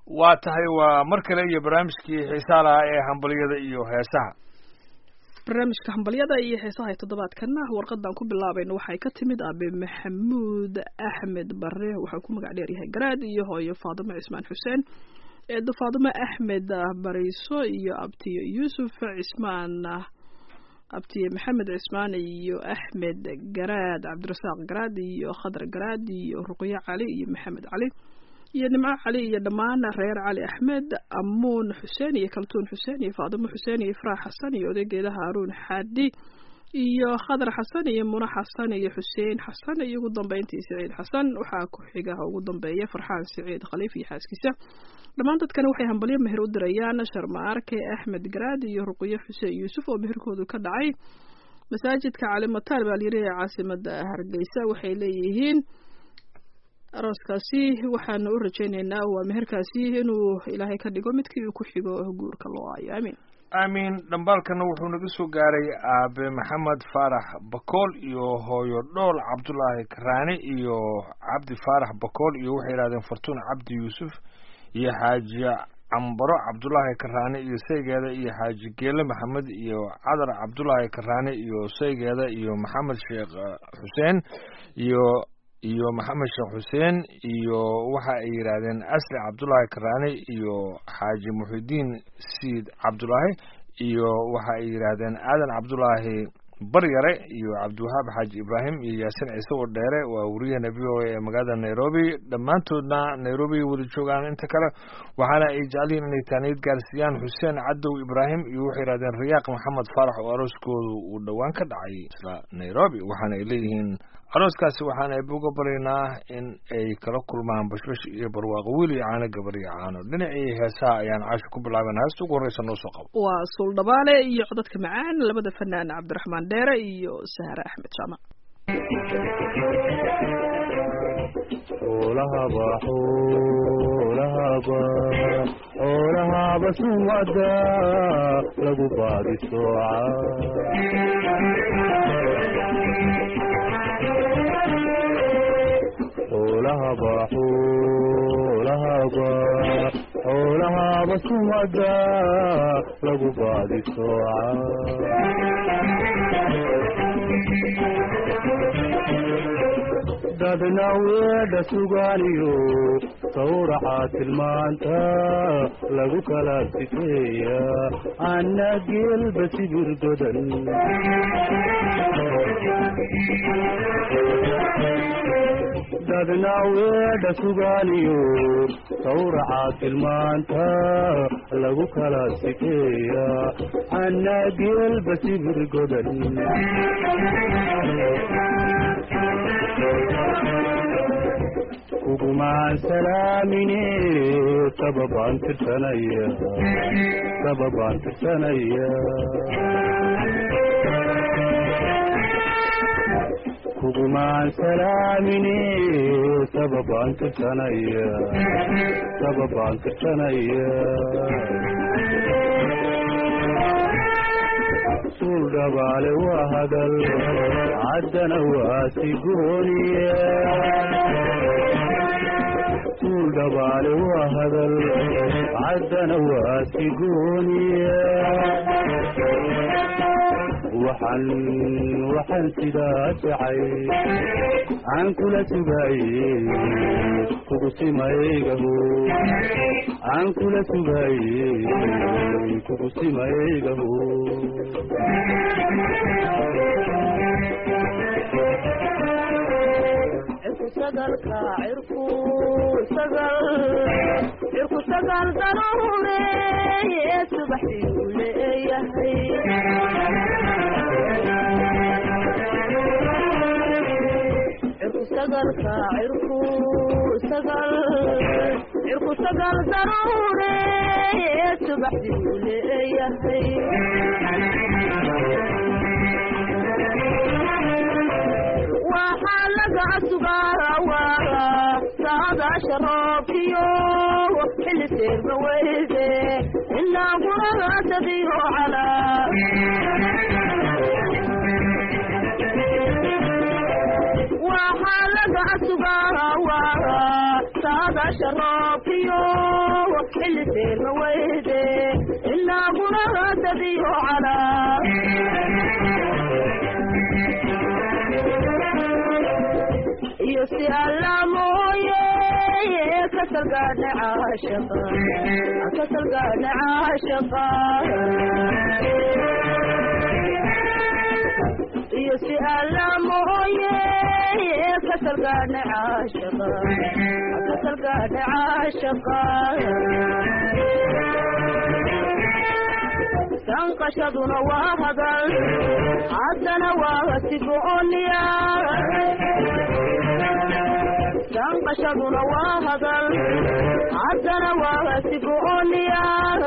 waa tahay waa mar kale iyo barnaamijkii xiisaa lahaa ee hambaliyada iyo heesaha barnaamijka hambalyada iyo heesaha ee toddobaadkana warqadan ku bilaabayna waxay ka timid aabe maxamuud axmed bare waxaa ku magac dheer yahay garaad iyo hooyo faadimo cismaan xuseen eedo faadimo axmed bariiso iyo abtiyo yuusuf cismaan abtiye maxamed cismaan iyo axmed garaad cabdirasaaq garaad iyo khadar garaad iyo ruqyo cali iyo maxamed cali iyo nimco cali iyo dhammaan reer cali axmed amuun xuseen iyo kaltuun xuseen iyo faadimo xuseen iyo ifraax xasan iyo odaygeeda haaruun xaadi iyo khadar xasan iyo muna xasan iyo xuseen xasan iyo ugu dambeyntii siciid xasan waxaa ku xiga ugu dambeeya farxaan siciid khaliif iyo xaaskiisa dhammaan dadkani waxay hambalyo meher u dirayaan sharmaarke axmed garaad iyo ruqyo xuseen yuusuf oo meherkoodu ka dhacay masaajidka calimataal baa layiri ee caasimada hargeysa waxay leeyihiin arooskaasi waxaanu u rajaynaynaa waa meherkaasi inuu ilaahay ka dhigo midkii uu ku xigo guurka loo aayo amiin aamiin dhambaalkana wuxuu naga soo gaaray aabe maxamed faarax bakool iyo hooyo dhool cabdulaahi karaani iyo cabdi faarax bakool iyo waxay yidhahdeen fartuun cabdi yuusuf iyo xaaji cambaro cabdulaahi karaani iyo saygeeda iyo xaaji geele maxamed iyo cadar cabdulaahi karaani iyo saygeeda iyo maxamed sheekh xuseen iyo iyo maxamed sheekh xuseen iyo waxa ay yidhaahdeen asli cabdulaahi karaani iyo xaaji muxidiin siid cabdulaahi iyo waxa ay yidhaahdeen aadan cabdulaahi baryare iyo cabdiwahaab xaaji ibraahim iyo yaasin ciise oo dheere waa wariyaheena v o a ee magaalada nairobi dhammaantoodna nairobi wada joogaan inta kale waxaana ay jecelyihin inay taaniyad gaarsiiyaan xuseen cadow ibraahim iyo waxay yidhahdeen riyaaq maxamed faarax oo arooskoodu uu dhowaan ka dhacay isla nairobi waxaana ay leeyihiin arooskaasi waxaan eeb uga baryaynaa in ay kala kulmaan bashbash iyo barwaaqo wiil iyo caano gabar iyo caano dhinacii heesaha ayaan caasha ku bilaaban heesta ugu horreysa noo soo qabo waa suuldhabaale iyo codadka macaan labada fanaan cabdiraxmaan dheere iyo sahre axmed jaamac xoolahaba xoolahaba xoolahaba sumada lagu baadi sooca xoolahaba xoolahaba xoolahaba sumada lagu baadi sooca dadna weedha sugaaniyo sawraca tilmaanta lagu kala sifeeya anna geelba sibir godan dadna weedha sugaaniyo sawraca tilmaanta lagu kala sifeeya anna geelba sibir godan kugumaan salaamine sababaan tirsanaya sababaan tirsanaya kugumaan salaamine sababaan tirsanaya sababaan tirsanaya suul dhabaale waa hadal caddana waa sigooniye suul dhabaale waa hadal caddana waa sigooniye waxaan waxaan sidaa jacay aan kula sugaaye kugu simaygaho aan kula sugaaye kugu simaygaho sagalka cirku sagal cirku sagal daruureeye subaxdii leeyahay cirku sagalka cirku sagal cirku sagal daruureeye subaxdii leeyahay waxaa laga sugaarawaara saadaasha roobkiyo xilli seerma weyde ilaa guragaasadiyo calaa waxaa laga sugaarawaara saadaasha roobkiyo xilli seerma weyde inaaguna haasadiyo calaa iyo si alla mooye kasalgaadha caashaqa kasalgaadha caashaqa iyo si alla mooye kasalgaadha caashaqa kasalgaadha caashaqa sanqashaduna waa hadal haddana waa sigooniya sanqashaduna waa hadal haddana waa sigooniya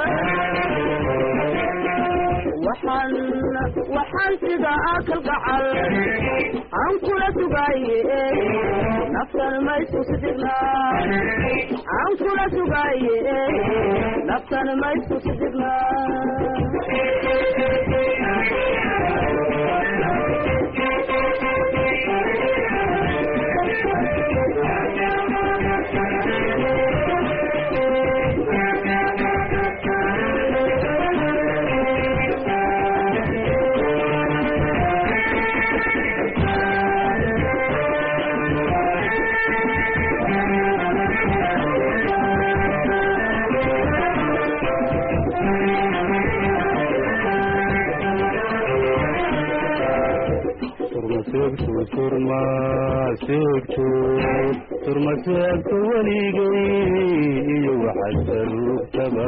waxaan waxaan sida akal gacal aan kula sugaaye naftan ma isku sidignaa aan kula sugaaye naftan ma isku turmaseegto turmaseegto turmaseegto weligay iyo waxaad saruugtaba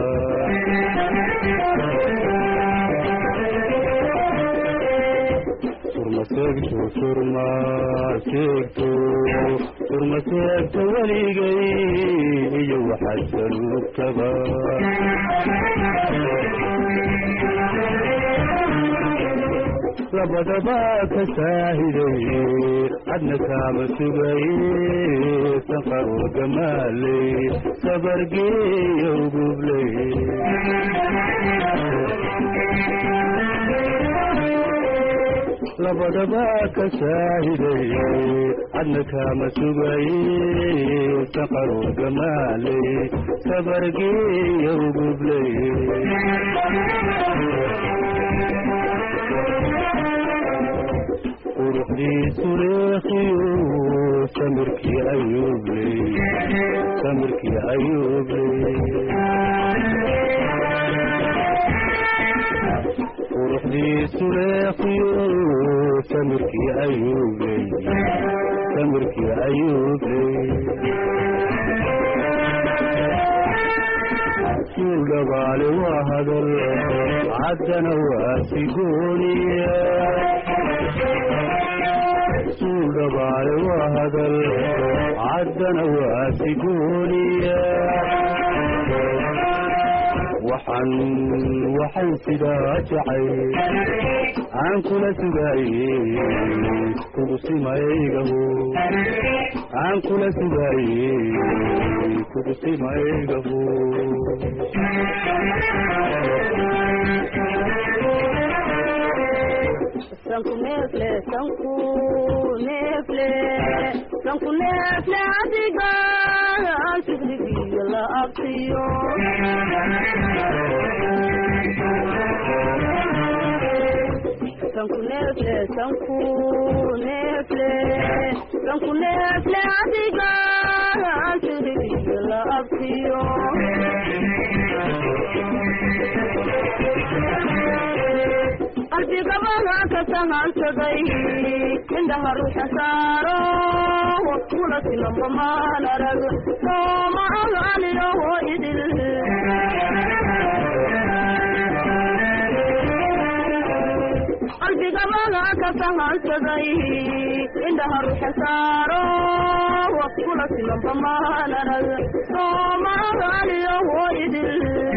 turmaseegto turmaseegto turmaseegto weligay iyo waxaad saruugtaba labadaba ka saahiday cadna kaama sugaye sanqaroo gamaaley sabargeeyo gubley labadaba ka saahiday cadna kaama sugaye sanqaroo gamaaley sabargeeyo gubley quruxdiisu leekiyo samirkii ayuubley samirkii ayuubley quruxdiisu leekiyo samirkii ayuubley samirkii ayuubley suul dhabaale waa hadal caddana waa sigooniya suul dhabaale waa hadal caddana waa sigooniya waxaan waxaan sidaa jacay aan kula sugaaye kugu simaygaho aan kula sugaaye kugu simaygaho sanku neefle sanku neefle sanku neefle adiga sigrigiyo la abtiyo sanku neefle sanku neefle sanku neefle adiga sigrigiyo la abtiyo qalbigabada ka sahansaday indhaha ruuxa saaro kula silamba maan arag sooma agaaliyoho idil qalbigabada ka sahansaday indhaha ruuxa saaro kula silamba maan arag sooma agaaliyoho idil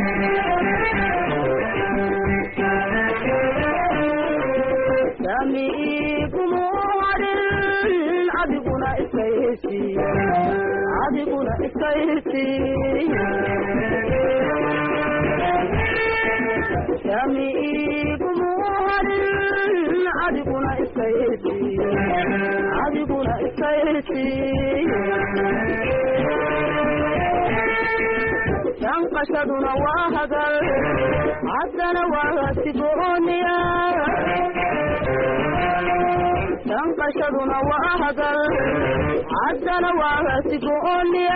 samiikumorin adiguna iskaysi adiguna iskaysi samiikumorin adiguna iskaysi adiguna iskaysi danqashaduna waa hadal haddana waa sigooniya danqashaduna waa hadal haddana waa sigooniya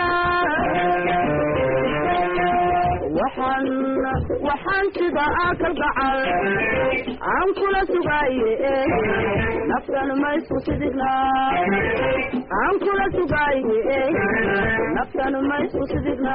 waxaan waxaan sida akal gacal aan kula sugaaye naftan ma isku sidigna aan kula sugaaye naftan ma isku sidigna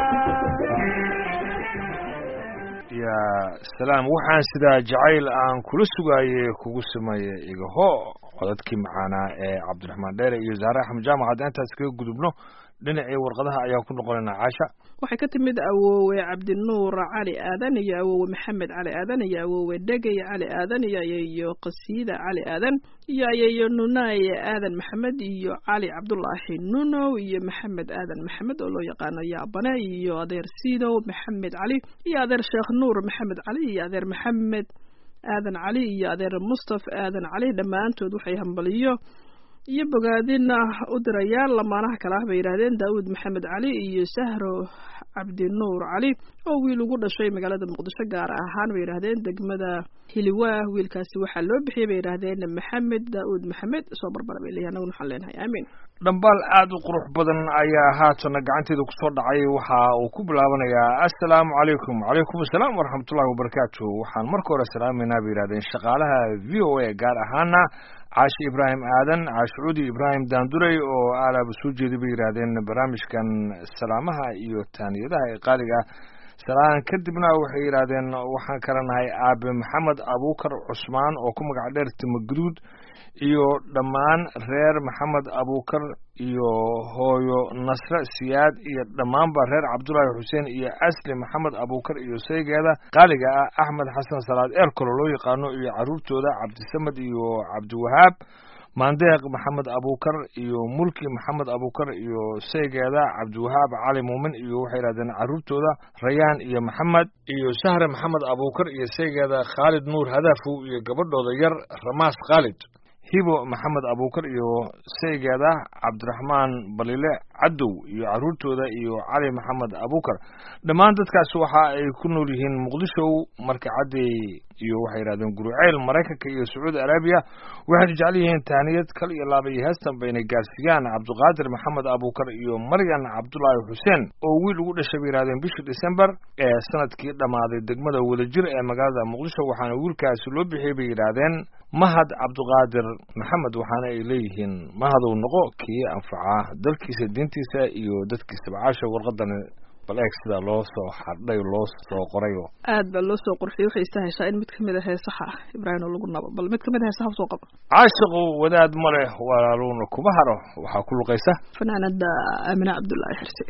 ya salaam waxaan sidaa jacayl aan kula sugaaye kugu sameeye igaho codadkii macaanaa ee cabdiraxmaan dheere iyo zaare axmed jaamac haddaan intaas kaga gudubno dhinacii warqadaha ayaan ku noqonaynaa caasha waxay ka timid awoowe cabdinuur cali aadan iyo awoowe maxamed cali aadan iyo awoowe dhegey cali aadan iyo ayeeyo qasiida cali aadan iyo ayeeyo nunaaye aadan maxamed iyo cali cabdulaahi nunow iyo maxamed aadan maxamed oo loo yaqaano yaabane iyo adeer siidow maxamed cali iyo adeer sheekh nuur maxamed cali iyo adeer maxamed aadan cali iyo adeer mustaf aadan cali dhammaantood waxay hambaliyo iyo bogaadina u dirayaan lamaanaha kale ah bay yidhaahdeen daawud maxamed cali iyo sahro cabdinuur cali oo wiil ugu dhashay magaalada muqdisho gaar ahaan bay yidhaahdeen degmada hiliwaah wiilkaasi waxaa loo bixiyey bay yidhaahdeen maxamed daawud maxamed soo barbara bay leeyahay anaguna waxaan leenahay aamiin dhambaal aada u qurux badan ayaa haatana gacanteeda kusoo dhacay waxa uu ku bilaabanayaa assalaamu calaykum calaykum assalaam waraxmatullahi wabarakaatu waxaan marka hore salaameynaa bay yidhahdeen shaqaalaha v o a gaar ahaana caashi ibraahim aadan caashucuudi ibraahim daandurey oo aalaaba soo jeeday bay yidhaahdeen barnaamijkan salaamaha iyo taaniyadaha ee qaaliga ah salaan kadibna waxay yidhaahdeen waxaan kala nahay aabe maxamed abuukar cusmaan oo ku magac dheer timaguduud iyo dhammaan reer maxamed abuukar iyo hooyo nasre siyaad iyo dhammaanba reer cabdullaahi xuseen iyo asli maxamed abuukar iyo saygeeda qaaliga ah axmed xasan salaad eerkolo loo yaqaano iyo carruurtooda cabdisamed iyo cabdiwahaab maandeeq maxamed abuukar iyo mulki maxamed abuukar iyo saygeeda cabdiwahaab cali muumin iyo waxay yidhahdeen carruurtooda rayaan iyo maxamed iyo sahre maxamed abuukar iyo saygeeda khaalid nuur hadaafow iyo gabadhooda yar ramaas khaalid hibo maxamed abuukar iyo saygeeda cabdiraxmaan balile cadow iyo carruurtooda iyo cali maxamed abuukar dhammaan dadkaas waxa ay ku nool yihiin muqdisho marka cadday iyo waxay yidhahdeen guruceyl maraykanka iyo sacuudi arabiya waxayna jecel yihiin taaniyad kal iyo laaba iyo heestan bayna gaarsiiyaan cabdiqaadir maxamed abuukar iyo maryan cabdulaahi xuseen oo wiil ugu dhashay bay yidhahdeen bishii december ee sanadkii dhammaaday degmada wadajir ee magaalada muqdisho waxaana wiilkaasi loo bixiyey bay yidhaahdeen mahad cabdiqaadir maxamed waxaana ay leeyihiin mahaduu noqo kii anfaca dalkiisa diintiisa iyo dadkiisaba caasha warqadan bal eeg sida loo soo xardhay loo soo qorayo aad baa loo soo qurxiyey waxay istaheshaa in mid kamid a heesaha ah ibraahim oo lagu nabo bal mid kamid a heesaha usoo qabo caashiqu wadaad ma leh walaaluuna kuma haro waxaa ku luqaysa fanaanada aamina cabdullaahi xirse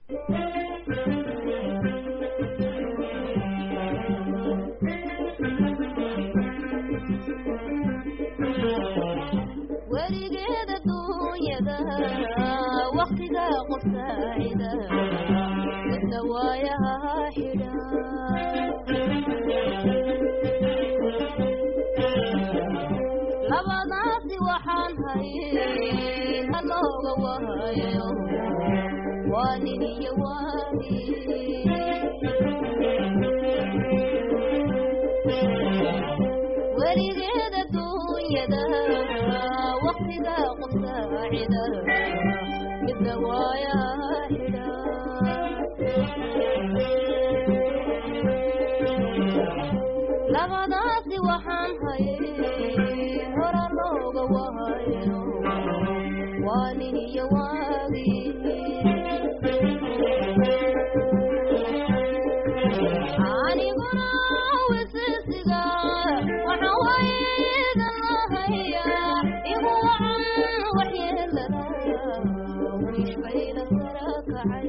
weligeeda duunyada waktiga qof saacida dadna waayaha xidha labadaasi waxaan hayay halooga wahayo waa nin iyo waagi weligeeda duunyada waktiga qof saacida midna waayaha xidha labadaasi waxaan hayay hora looga wahayo waa nin iyo waagi aniguna wisisiga waxa waydan lahaya igu wacan waxyeelada wiish bayna sara kacay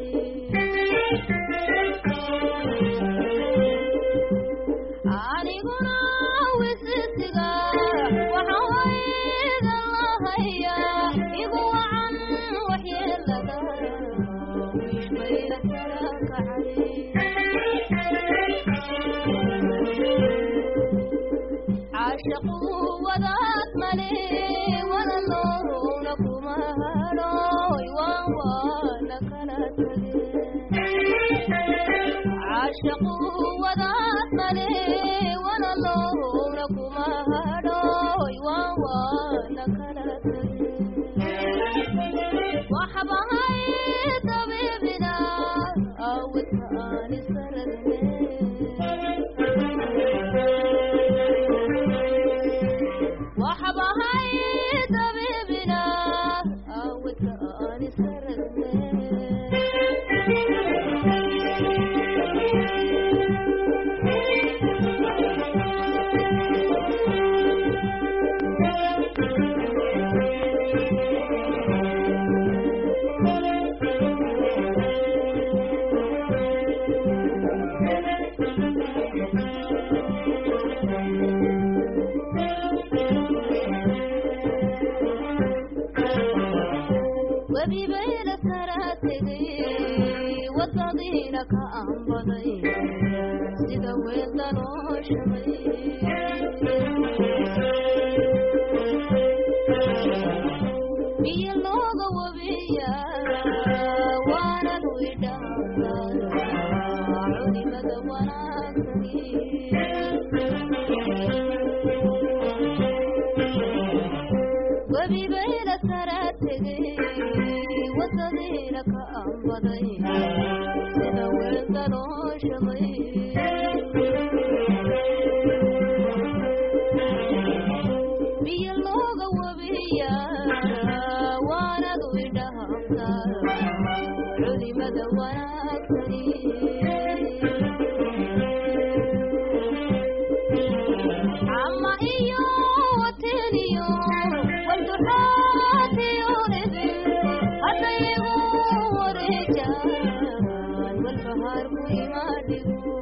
aniguna wisisiga waxa waydan lahaya igu wacan waxyeelada wiish bayna sara kacay caashaqu wadaad male walaloowna kuma hadhooy waan waana kala tage caashaqu wadaad male walaloowna kuma hadhooy waa waana kala waxbahay dabiibina awidka aan isaragne waxbahay dabiibina awidka aan isaragne webibayla kala tegay wadadiina ka anbaday sida weelda loo shabay biyo looga wabiya waanan widhaafaa culimada wanaagsani webibayla kala tegay wadadiina ka anbaday sida weelda loo shabay biyo looga wabiya waanad widhaaftaa culimada wanaagsani ama iyo wateniyo walduxaatiyo idin haddayigu wareejaan walbahaarku imaadhigo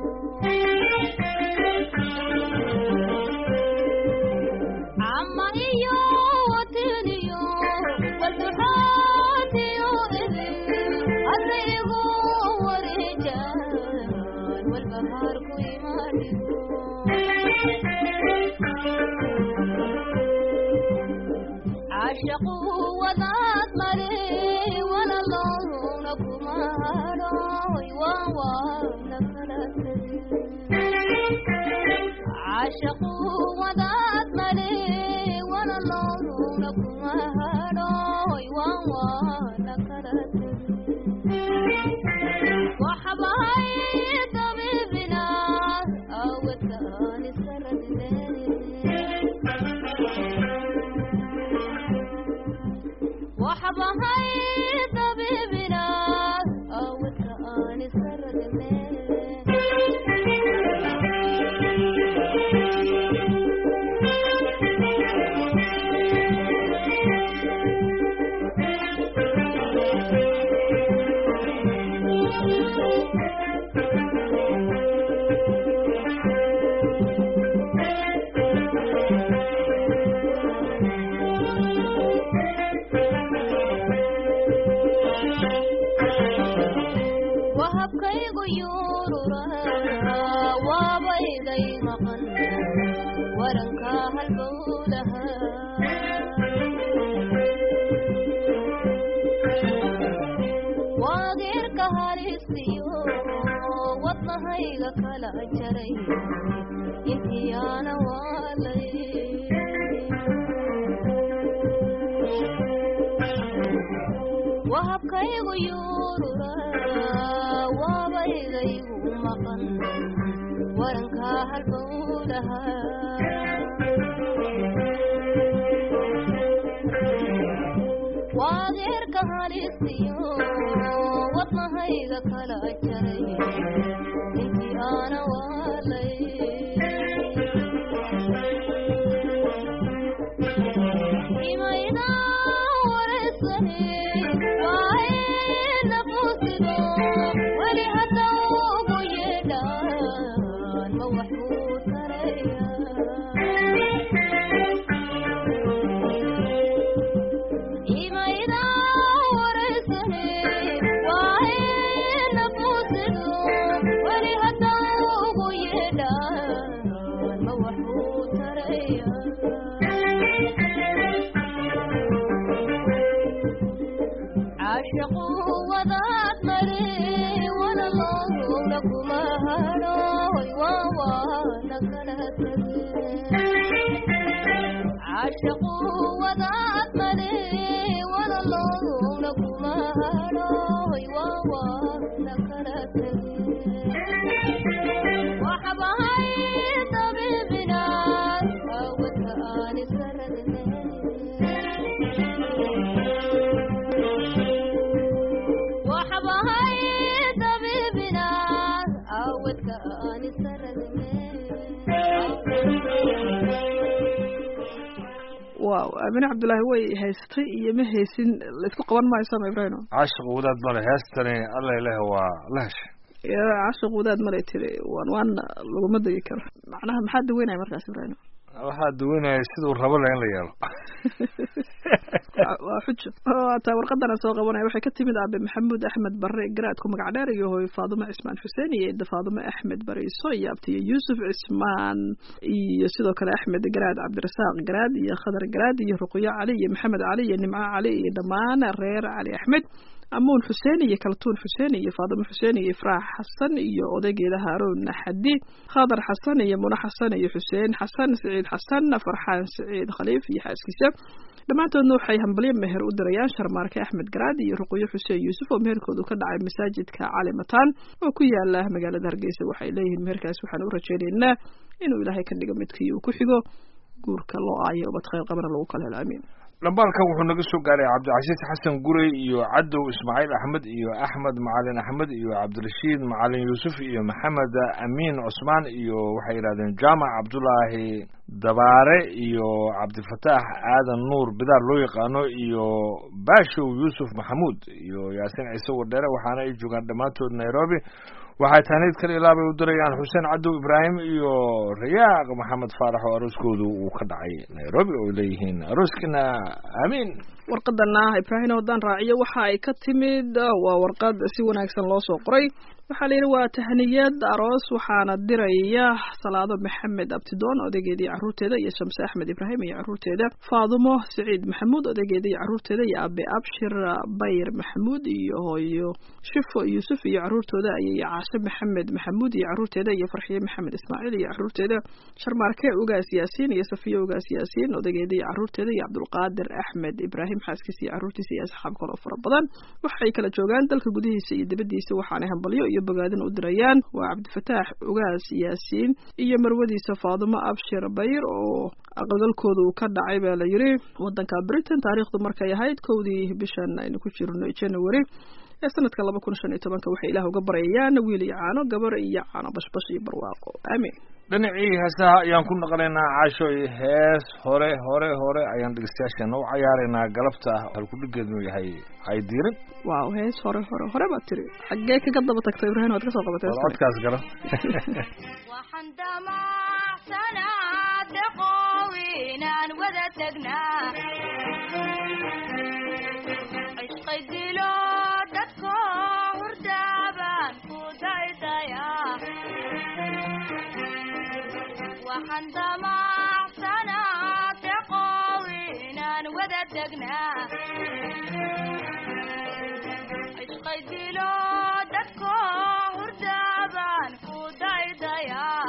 ama iyo wateniyo walduxaatiyo idin haddayigu wareejaan walbahaarku imaadhigo caashaqu wadaad male walaloowna kuma hadhooy waa waana kala caashaqu wadaad male walaloowna kuma hadhooy waa waana kala waxbahay dabiibina awedka aan isaradne waxbahay dabiibina awedka aan isaradne wahabkaygu yuurura waabayday maqan waranka halbowlaha waageerka halistiyo wadnahayga kala jaray intiyaana waalay wahabkaygu yuurura waabaydaygu maqan waranka halbowlaha waageerka halistiyo wadnahayga kala jaray intii aana waalay imayna wareysane waayna fusido weli hadda ugu yeedhaan ma waxbuu taraya imayna wareysane waayna fusido weli hadda ugu yeedhaan ma waxbuu taraya caashaqu wadaad male walaloowna kuma hadho عاشقوا وضعت ملي ولا اللون كما هروي ووانا كرتني وحبهاي طبيبنا وكاني سردني وحبهاي طبيبنا وكاني سردني waaw aamine cabdullaahi way haystay iyo ma haysin laisku qaban maayo sama ibrahim caashiq wadaad male heestani alla ileh waa la heshay ya cashiq wadaad malay tiri waan waana laguma degi karo macnaha maxaa daweynaya markaas ibrahim waxaa duwanaya siduu rabo le in la yeelo waa- waa xujo taa warqadana soo qabanaya waxay ka timid aabe maxamuud axmed bare garaadku magac dheer iyo hooyo faadumo cismaan xuseen iyo eedda faadumo axmed bariiso iyo abtiyo yuusuf cismaan iyo sidoo kale axmed garaad cabdirasaaq garaad iyo khadar garaad iyo ruqyo cali iyo maxamed cali iyo nimco cali iyo dhammaan reer cali axmed amuun xuseen iyo kaltuun xuseen iyo faadumo xuseen iyo ifraax xasan iyo odaygeeda haaruun xadi khadar xasan iyo muna xasan iyo xuseen xasan siciid xasan farxaan siciid khaliif iyo xaaskiisa dhammaantoodna waxay hambalyo meher u dirayaan sharmaarke axmed garaad iyo ruqyo xuseen yuusuf oo meherkoodu ka dhacay masaajidka cali mataan oo ku yaala magaalada hargeysa waxay leeyihiin meherkaas waxaan u rajaynaynaa inuu ilaahay ka dhigo midkii uu ku xigo guurka loo aayo ubad khayr qabana lagu kala helo amiin dhambaalkan wuxuu naga soo gaaray cabdicasiis xasan gurey iyo cadow ismaaciil axmed iyo axmed macalin axmed iyo cabdirashiid macalin yuusuf iyo maxamed amiin cusmaan iyo waxay yidhahdeen jaamac cabdulaahi dabaare iyo cabdifataax aadan nuur bidaar loo yaqaano iyo baashow yuusuf maxamuud iyo yaasiin ciise wadheere waxaana ay joogaan dhammaantood nairobi waxay taaniid kale ilaabay u dirayaan xuseen cadow ibraahim iyo rayaaq maxamed faarax oo arooskoodu uu ka dhacay nairobi oo ay leeyihiin arooskina aamiin warqadana ibraahim haddaan raaciyo waxa ay ka timid waa warqad si wanaagsan loo soo qoray waxaa la yidhi waa tahniyad aroos waxaana diraya salaado maxamed abtidoon odaygeeda iyo carruurteeda iyo shamse axmed ibraahim iyo carruurteeda faadumo siciid maxamuud odaygeeda iyo carruurteeda iyo abe abshir bayr maxamuud iyo hooyo shifo yuusuf iyo carruurtooda ayay caashe maxamed maxamuud iyo carruurteeda iyo farxiye maxamed ismaaciil iyo carruurteeda sharmaarke ugaas yaasiin iyo safiye ugaas yaasiin odaygeeda iyo carruurteeda iyo cabdulqaadir axmed ibraahim xaaskiisa iyo carruurtiisa iyo asxaab kale oo fara badan waxay kala joogaan dalka gudihiisa iyo dibadiisa waxaanay hambalyo iyo bogaadin u dirayaan waa cabdifataax ugaas yaasiin iyo marwadiisa faadumo abshir bayr oo aqalgalkooda uu ka dhacay baa la yidhi wadanka britain taariikhdu markay ahayd kowdii bishan aynu ku jirno january ee sanadka laba kun shan iyo tobanka waxay ilaah uga baryayaan wiil iyo caano gabar iyo caano bashbash iyo barwaaqo aamiin dhinacii heesaha ayaan ku naqlaynaa caasho iyo hees hore hore hore ayaan dhegeystayaasheena u cayaaraynaa galabta halkudhigeednu yahay haydiirin waaw hees hore hore hore baad tiri xaggee kaga daba tagta ibraahim waad ka soo qabatay war hees kale. codkaas gala waxaan damacsanaa deqow inaan wada tagnaa cishqay dilo dadko hurdaabaan ku daydayaa waxaan damacsanaa deqow inaan wada tagnaa cishqay dilo dadko hurdaabaan ku daydayaa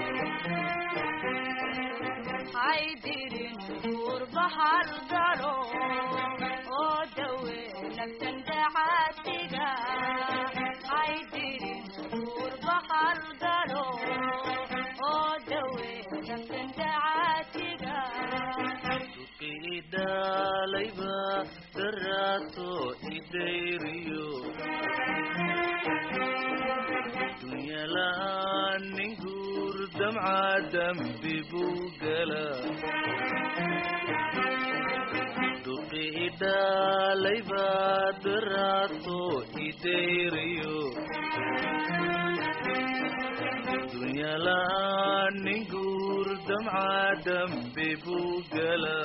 haydirin guurba halgalo oo dawe naftan dacaasiga haydirin guurba halgalo oo dawe naftan dacaasiga idaalayba daraaso idayriyo dunyala'aan nin guur damca dambi buu gala duqi idaalayba daraaso idayriyo dunyala'aan nin guur damca dambi buu gala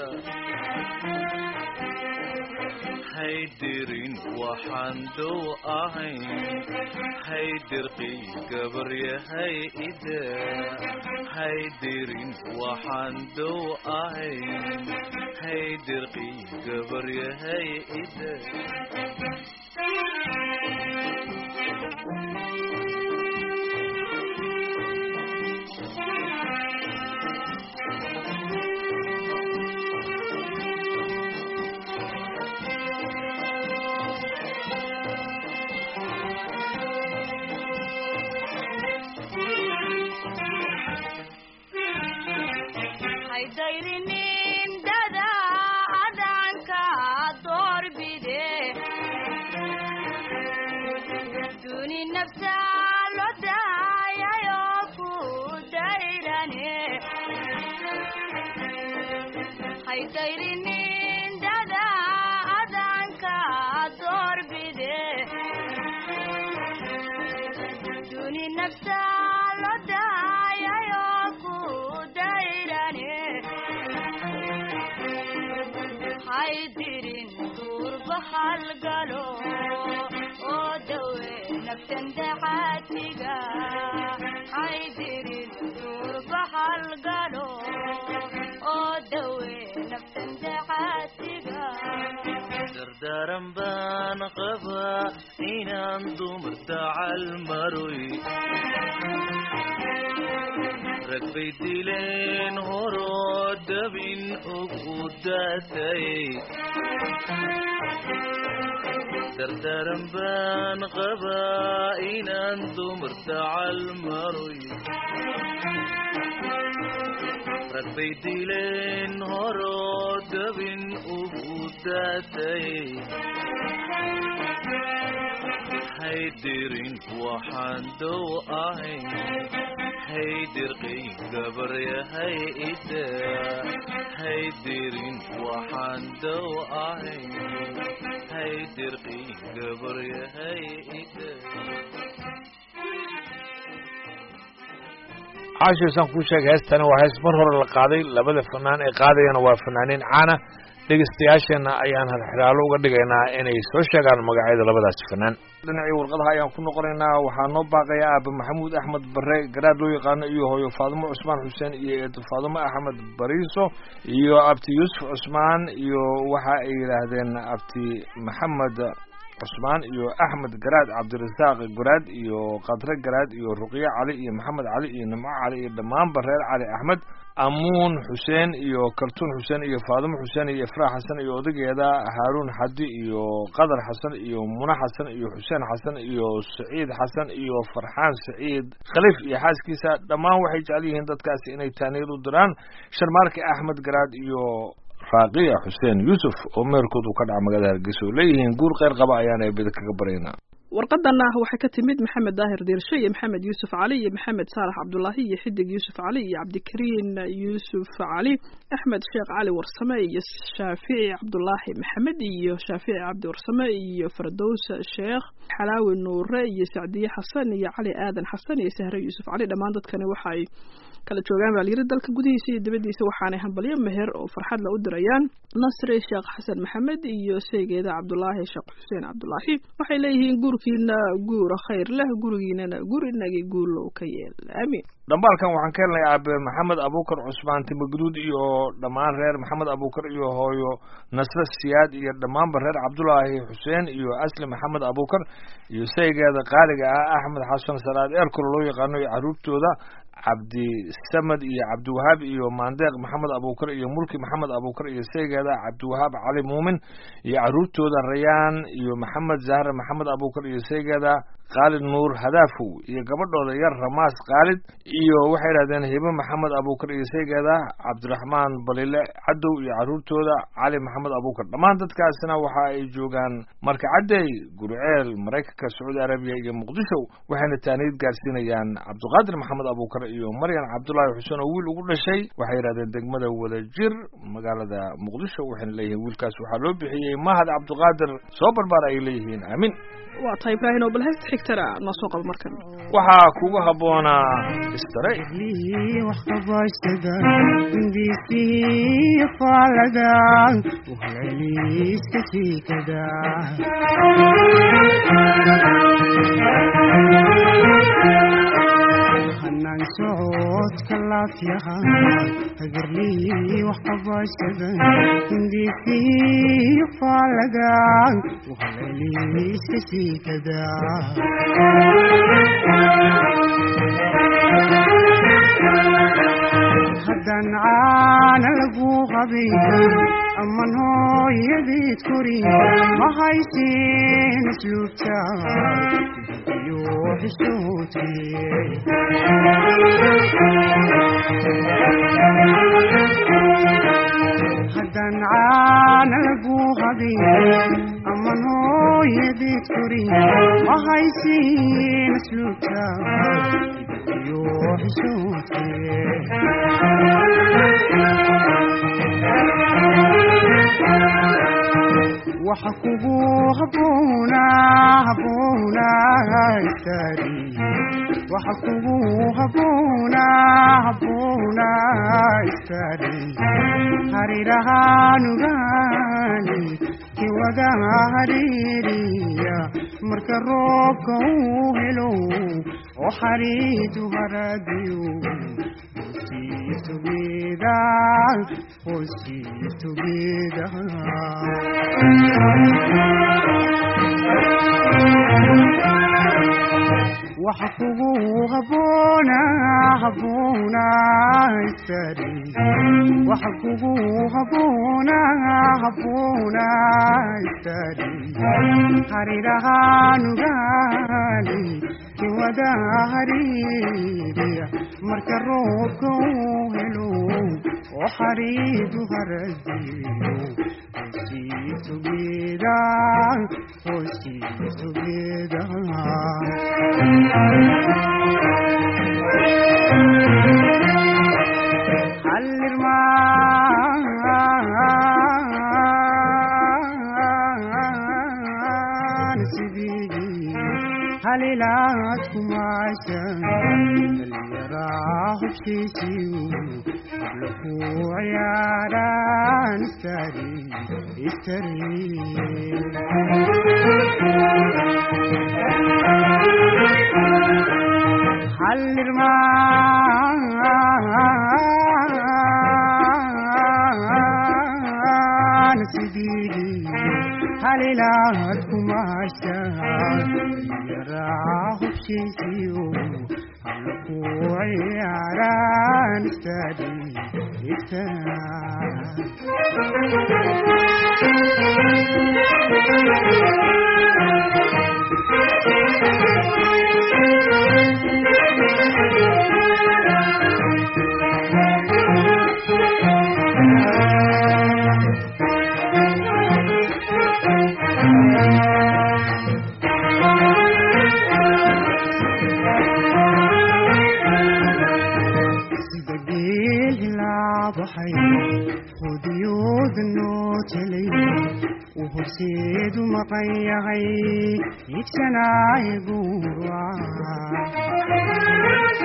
haydirin waxaan dow ahayn haydirqi gabaryahay ida haydirin waxaan dow ahayn haydirqi gabaryahay ida haydayrin dada adanka doorbide duni nafsa lo daayayo ku dayrane haydayrin dada adanka doorbide duni nafsa lo daayayo ku dayrane haydirin durba halgalo oo dawe naftan daxaatiga haydirin durba halgalo oo dawe naftan daxaatiga dardaaran baan qabaa inaan dumarta calmaroy rag bay dileen horoo dabin ugu daatay dardaaran baan qabaa inaan dumarta calmaroy rag bay dileen horoo dabin ugu daatay haydirin waxaan dow ahayn haydirqay gabaryahay ida haydirin waxaan dow ahayn haydirqay gabaryahay ida caashiisaan kuu sheegay heestani waa hees mar hore la qaaday labada fanaan ee qaadayana waa fanaaniin caana dhegeystayaasheenna ayaan halxiraalo uga dhigaynaa inay soo sheegaan magacyada labadaasi fanaan dhinacii warqadaha ayaan ku noqonaynaa waxaa noo baaqaya aaba maxamuud axmed bare garaad loo yaqaano iyo hooyo faadimo cusmaan xuseen iyo eedo faadimo axmed bariiso iyo abti yuusuf cusmaan iyo waxa ay yidhaahdeen abti maxamed cusmaan iyo axmed garaad cabdirasaaq garaad iyo qadre garaad iyo ruqyo cali iyo maxamed cali iyo nimco cali iyo dhammaanba reer cali axmed amuun xuseen iyo kaltuun xuseen iyo faadimo xuseen iyo ifraax xasan iyo odageeda haaruun xadi iyo qadar xasan iyo muna xasan iyo xuseen xasan iyo saciid xasan iyo farxaan saciid khaliif iyo xaaskiisa dhammaan waxay jecel yihiin dadkaasi inay taaniir u diraan sharmaarke axmed garaad iyo raaqiya xuseen yuusuf oo meerkoodu ka dhaca magaalada hargeysa oo leeyihiin guul kheyr qaba ayaan eebada kaga baryaynaa warqadana waxay ka timid maxamed daahir diirshe iyo maxamed yuusuf cali iyo maxamed saalax cabdulaahi iyo xidig yuusuf cali iyo cabdikariin yuusuf cali axmed sheekh cali warsame iyo shaafici cabdulaahi maxamed iyo shaafici cabdi warsame iyo fardows sheekh xalaawi nuure iyo sacdiye xasan iyo cali aadan xasan iyo sahre yuusuf cali dhammaan dadkani waxay kala joogaan baa layiri dalka gudihiisa iyo dibaddiisa waxaanay hambalyo meher oo farxad la u dirayaan nasri sheekh xasan maxamed iyo seygeeda cabdulaahi sheekh xuseen cabdulaahi waxay leeyihiin guurkiina guura khayr leh gurigiinana guri inagii guulow ka yeel aamiin dhambaalkan waxaan ka helnay aabe maxamed abuukar cusmaan timaguduud iyo dhammaan reer maxamed abuukar iyo hooyo nasre siyaad iyo dhammaanba reer cabdulaahi xuseen iyo asli maxamed abuukar iyo saygeeda qaaliga ah axmed xasan salaad eerkolo loo yaqaano iyo caruurtooda cabdi samed iyo cabdiwahaab iyo maandeeq maxamed abuukar iyo mulki maxamed abuukar iyo saygeeda cabdiwahaab cali muumin iyo caruurtooda rayaan iyo maxamed zahre maxamed abuukar iyo saygeeda khaalid nuur hadaafow iyo gabadhooda yar ramaas khaalid iyo waxay idhahdeen hibe maxamed abuukar iyo saygeeda cabdiraxmaan balile cadow iyo caruurtooda cali maxamed abuukar dhammaan dadkaasina waxa ay joogaan marka caddey gurceel maraykanka sacuudi arabiya iyo muqdisho waxayna taaniid gaarsiinayaan cabdiqaadir maxamed abuukar iyo maryan cabdulaahi xuseen oo wiil ugu dhashay waxay yidhahdeen degmada wadajir magaalada muqdisho waxayna leeyihiin wiilkaas waxaa loo bixiyey mahad cabdiqaadir soo barbaar ay leeyihiin aamin waa tahay ibraahin oo bal heesta xigtana noo soo qabo markan waxaa kugu habboonaa istare lii wax qabaystada indhiisii faalaga uhaleliiska siikada hanaan socodka laafyaha hagarlii wax qabaystada indhiisii faalaga uhaleliiska siikada haddaan caana lagu qabin aman hooyadeed kori ma haysin asluubta iyo xishoodkii haddaan caana lagu habin aman hooyadeed kori ma haysin asluubta iyo xishoodkii waxa kugu haboona haboona istaari waxa kugu haboona haboona istaari harirahaanugaani kiwada hariiriya marka roobka uu helo oo xariidu haradiyo Hoosiis together, hoosiis together. waxa kugu haboona haboona istari waxa kugu haboona haboona istari harirahaanugaani kiwada hariiriya marka roobka uu helo oo xariidu haradiyo hoosiis together, hoosiis together. hallirmaan sidii halilaad kumaashan dhallinyaraa hubshiisiyu habla ku ciyaaraan istari istari hallirmaan sidii halilaad kumaashan yaraa hubshiisiyo habla ku ciyaaraan istari istari sida geel hilaabaxay hudiyooda noo telay uu horseedu maqan yahay iibsanaayo guura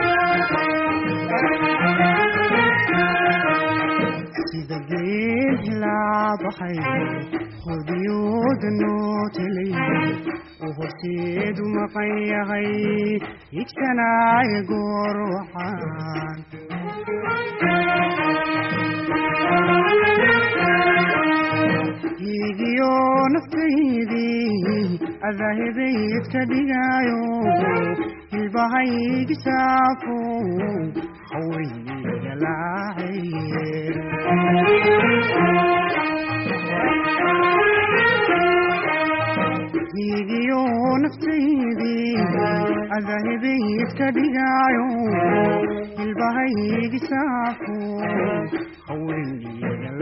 sida geel hilaabaxay hudiyooda noo telay uu horseedu maqan yahay iibsanaayo goor waxaan hiigiyo naftaydii adaahibayd ka dhigaayo hilbahaygi saafo hawayniga laacay hiigiyo naftaydii adaahibayd ka dhigaayo hilbahaygi saafo hawayniga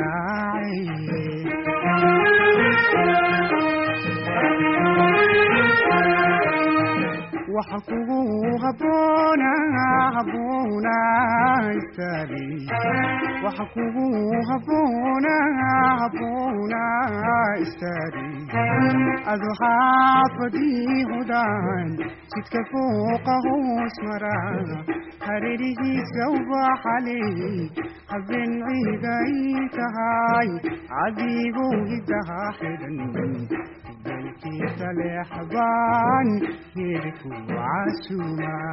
laacay waxa kugu haboona haboona istari waxa kugu haboona haboona istari adu xaafadii hudaan jidka fooqa hoos mara hareerihiisa ubaxaley habeen ciiday tahay cadigow hidaha xidhan dalkiisa leexbaan heerku وعسوما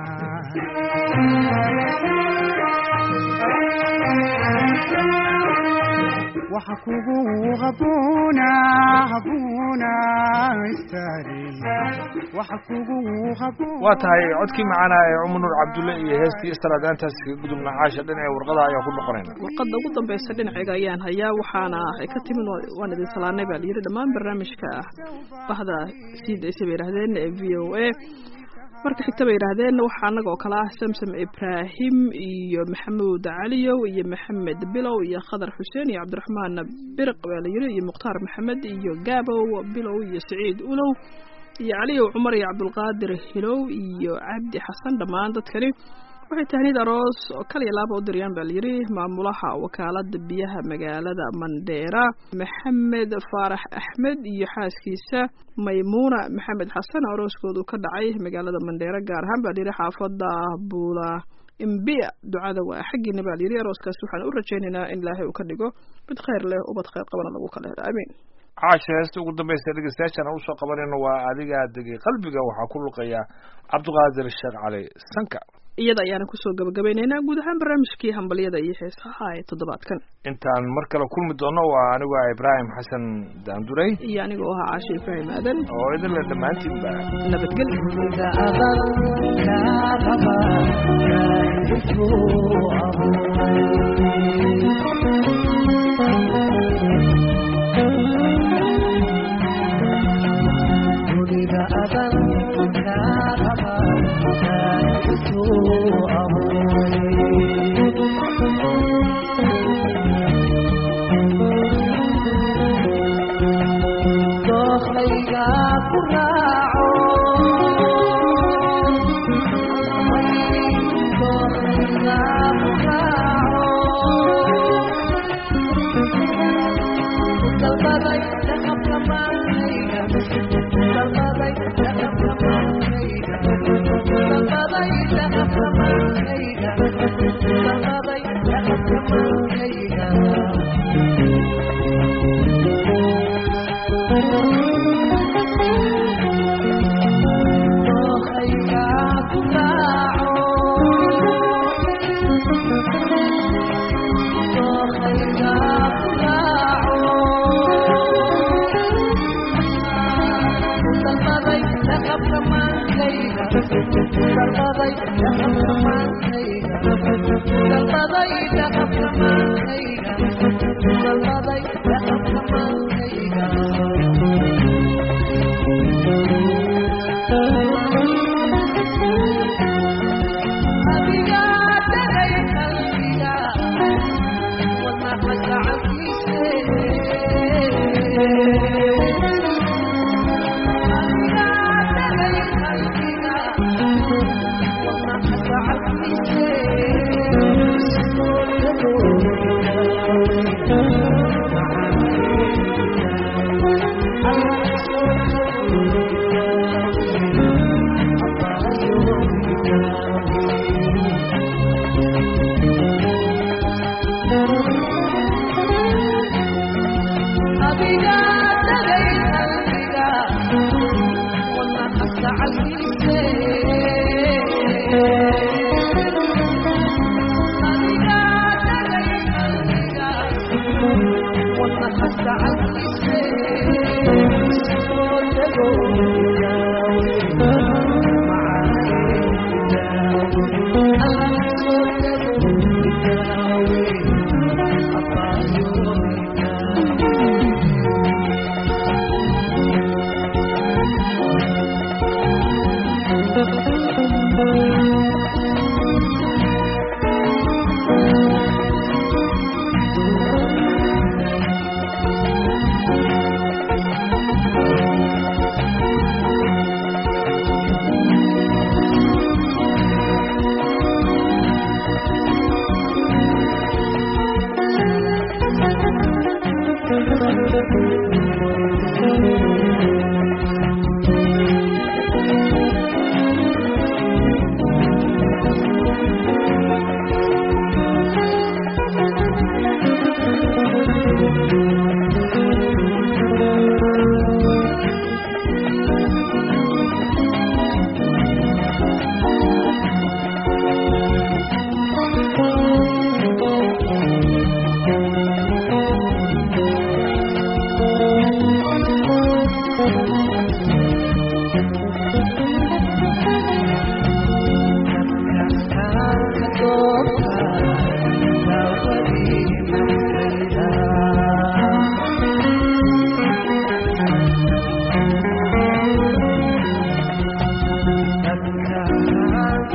waxa kugu haboona haboona istaari waxa kugu haboona waa tahay codkii macaana ee cumar nuur cabdulle iyo heestii istaraadaantaas kaga gudubna caasha dhinaca warqada ayaa ku noqonayna warqadda ugu dambaysa dhinacayga ayaan hayaa waxaana ay ka timid waan idin salaanay baa layidhi dhammaan barnaamijka bahda sii daysa bay yidhaahdeen ee v o a marka xigta bay yidhaahdeen waxaa annaga oo kale ah samsom ibraahim iyo maxamuud caliyow iyo maxamed bilow iyo khadar xuseen iyo cabdiraxmaan biriq baa la yidhi iyo mukhtaar maxamed iyo gaabow bilow iyo saciid ulow iyo caliyow cumar iyo cabdulqaadir hilow iyo cabdi xasan dhammaan dadkani waxay tahniid aroos oo kaliya laaba u diriyaan baa layidhi maamulaha wakaalada biyaha magaalada mandheera maxamed faarax axmed iyo xaaskiisa maymuuna maxamed xasan arooskoodu ka dhacay magaalada mandheera gaar ahaan baa layidhi xaafada buula imbiya ducada waa xaggiina baa layidhi arooskaas waxaan u rajaynaynaa in ilaahay uu ka dhigo mid khayr leh ubad khayr qabana lagu kala helo amiin caasha heesta ugu dambaysa dhegeystayaashana usoo qabanayno waa adigaa degay qalbiga waxaa ku luqaya cabdiqaadir sheekh cali sanka iyada ayaana kusoo gabagabaynaynaa guud ahaan barnaamijkii hambalyada iyo heesaha ee toddobaadkan intaan mar kale kulmi doono waa anigu ah ibraahim xasan daanduray iyo anigoo ahaa caashe ibraahim aadan oo idinle dhammaantiinba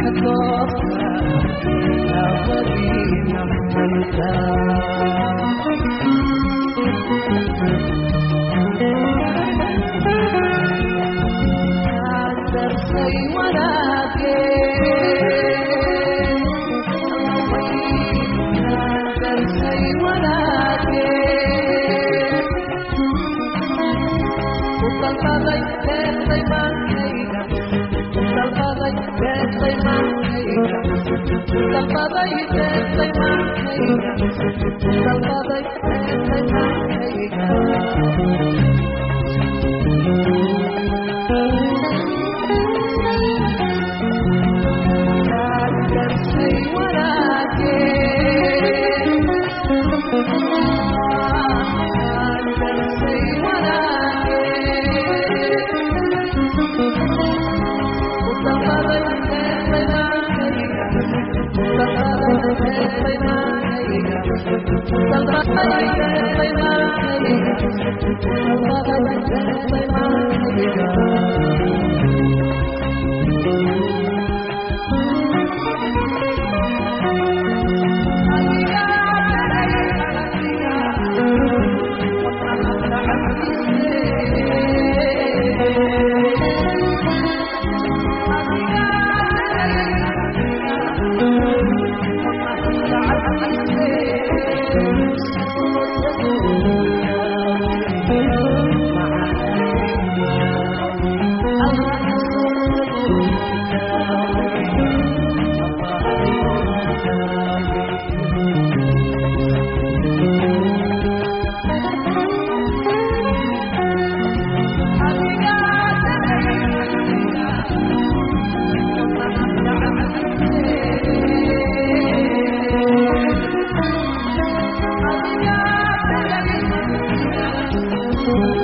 Thank you.